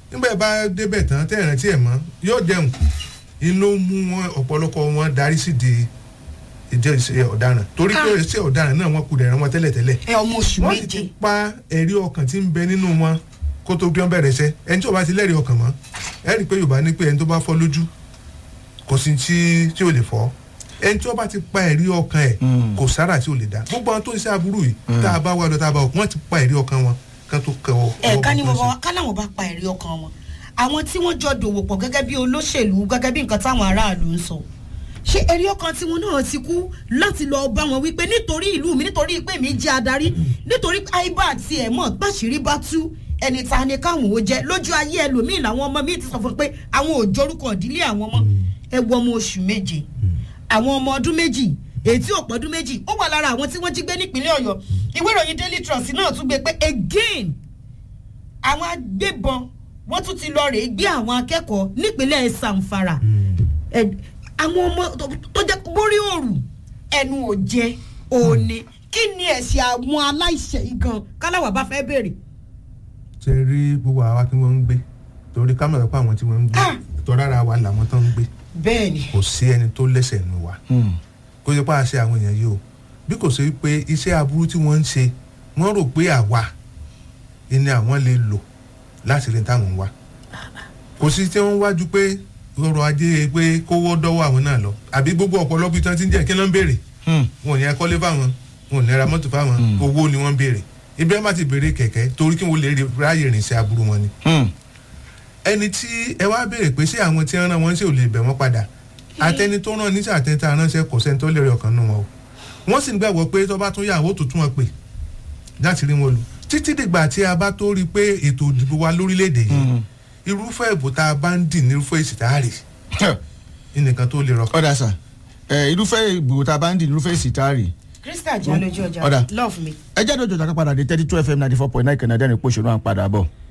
nígbà bá débẹ̀ tán tẹ́ ìrántí ẹ̀ mọ́ yóò jẹun inú mú wọn ọ̀pọ̀lọpọ̀ wọn darí sí di ìjẹ́ ìṣe ọ̀daràn torí pé Ah. ìṣe ọ̀daràn náà wọ́n kú dẹ̀rẹ̀ wọn tẹ́lẹ̀tẹ́lẹ̀ ẹ ọmọ oṣù wọ́n sì méje ti pa ẹ̀rí ọkàn tí ń bẹ nínú wọn kó tó bí wọ́n bẹ̀rẹ̀ iṣẹ́ ẹni tí ò bá ti lẹ́rìí ọkàn mọ́ ẹ rí i pé yorùbá ní pé ẹni tó bá fọ́ lójú kò sí tí tí ò lè fọ́ ẹni tí wọ́n bá ti pa ẹ̀rí ọkàn ẹ̀ Mm. kò sára tí ò lè dá gbogbo àwọn tó ń ṣe aburú yìí tá a bá wá lọ tá a bá wọ wọ́n ti pa ẹ̀rí ọkàn wọn kán tó kẹ ọ. ẹ ká ní ọwọ́ bàbá tó ń wa ká láwọn bá pa ẹ̀rí ọkàn wọn àwọn tí wọ́n jọ dòwò pọ̀ gẹ́gẹ́ bí olóṣèlú gẹ́gẹ́ bí nǹkan táwọn aráàlú ń sọ ṣé ẹ̀rí ọkàn tiwọn náà ti kú láti lọ bá wọn wípé nítorí ìlú mi nítorí pé mi jẹ́ adarí nítorí àìbá àti ẹ̀mọ́ báṣìírí bá tú ẹni ta ni káwọn ò jẹ lójú ayé ẹlòmíì làwọn ọmọ mi ti sọ fún un pé àwọn ò jorúkọ ìdílé àwọn ọmọ ẹ wọ ọmọ oṣù méje àwọn ọmọ ọdún méjì èyí tí ò pọ́dún méjì ó wà lára àwọn tí wọ́n jí gbé nípínlẹ̀ ọ̀yọ́ ìwé ìròyìn daily trust náà tún gbé pé again àwọn agbébọn wọ́n tún ti lọ rèé gbé àwọn akẹ́kọ̀ọ́ nípínlẹ̀ sanfara Ẹ, àwọn ọmọ tó- tó jẹ́ borí òrù ẹnu ò jẹ òní kí ni ẹ̀sìn àwọn aláìṣẹ̀ yìí gan káláwà bá fẹ́ béèrè. ṣe rí gbogbo àwa tí wọ́n ń gbé torí ká mọ̀ pé àwọn tí wọ́n ń gbé Ah. tọ́rára wa làwọn tó ń gbé bẹ́ẹ̀ ni kò sí ẹni tó lẹ́sẹ̀ nù wa kó ṣe pé a ṣe àwọn èèyàn yìí o bí kò ṣe pé iṣẹ́ aburú tí wọ́n ń ṣe wọ́n rò pé àwa ni àwọn lè lò láti rí táwọn ń wá kò sí tí wọ́n wájú pé ọrọ̀ ajé pé kówó dọ́wọ́ àwọn náà lọ àbí gbogbo ọ̀pọ̀lọpọ̀ tí wọ́n ti ń jẹ́ kí ló ń béèrè wọn ò ní ẹkọ́lé fáwọn wọn ò ní ra mọ́tò fáwọn owó ni wọ́n ń béèrè ibi ẹ̀ má ti béèrè kẹ̀kẹ́ torí kí wọ́n lè rí- ráyè rìn sí aburú wọn ni ẹni tí ẹ wá béèrè pé ṣé àwọn tí ń rán wọn ṣé ò lè bẹ̀ wọ́n padà àtẹni tó rán níṣẹ́ àtẹ̀ntà ránṣẹ́ kò sẹ́ni tó lè rí ọkàn nù wọn o wọ́n sì ń gbàgbọ́ pé tó bá tún yà wó tuntun wọn pè láti rí wọn lò títí dìgbà tí a bá tó rí i pé ètò ìdìbò wa lórílẹ̀‐èdè yìí irúfẹ́ ìbò tá a bá ń dì ní irúfẹ́ èsì tá a rì nìkan tó lè rọkàn. ọ̀dà sà ẹ irúfẹ́ ìgbò tá a bá ń dì irúfẹ́ ìsìtárì krista jẹ́ lójú ọjà Ọ̀dà. love me. ẹ jẹ́ dọ̀jọ̀ jàkà padà dé thirty two fm ninety four point nine kẹ̀nẹ́dẹ́rìn pòṣónú à ń padà bọ̀.